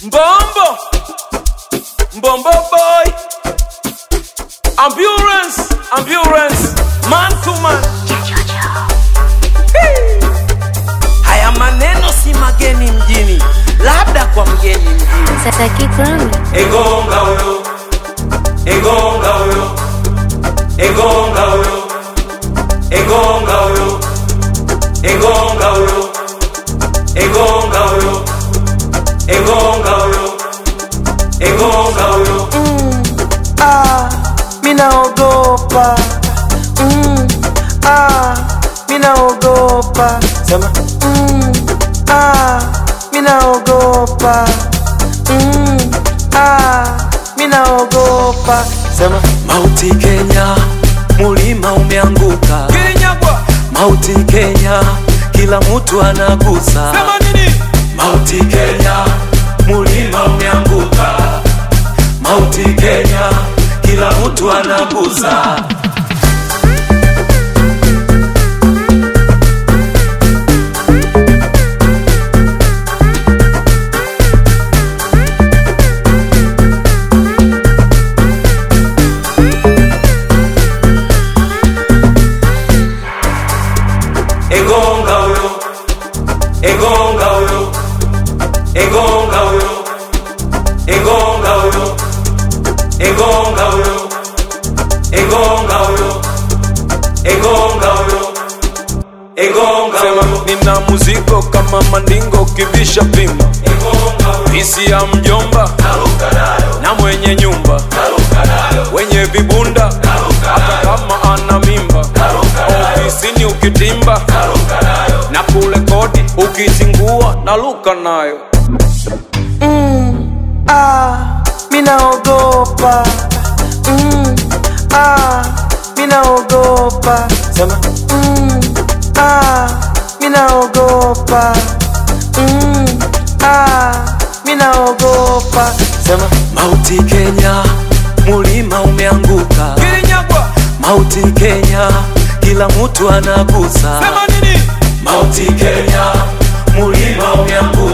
Mbombo, Mbombo boy, ambulance, ambulance, man to man. Hey. Haya maneno si mageni mjini, labda kwa mgeni mjini. Sasa kikwami Egonga huyo, egonga huyo, egonga huyo, egonga huyo, egonga huyo, egonga huyo, egonga huyo, egonga huyo. ah, minaogopa mm, ah, minaogopa sema mm, ah, minaogopa mm, ah, minaogopa sema mauti Kenya, mulima umeanguka Kilinyagwa, mauti Kenya, kila mtu anagusa sema nini? Mauti Kenya, mulima umeanguka. Mauti Kenya, kila mtu anagusa. Egonga huyo, egonga huyo, egonga huyo, egonga huyo, egonga huyo, egonga huyo, egonga huyo, egonga huyo. Nina muziko kama mandingo kivisha pima, hisi ya mjomba na mwenye nyumba wenye vibunda hata kama ana mimba ofisini ukitimba na kule kodi ukizingua na luka nayo Ah, minaogopa. Mm, ah, minaogopa. Sema. Mm, ah, minaogopa. Mm, ah, minaogopa. Sema. Mauti Kenya, mulima umeanguka. kilinyagwa Mauti Kenya, kila mtu anagusa. sema nini Mauti Kenya, mulima umeanguka.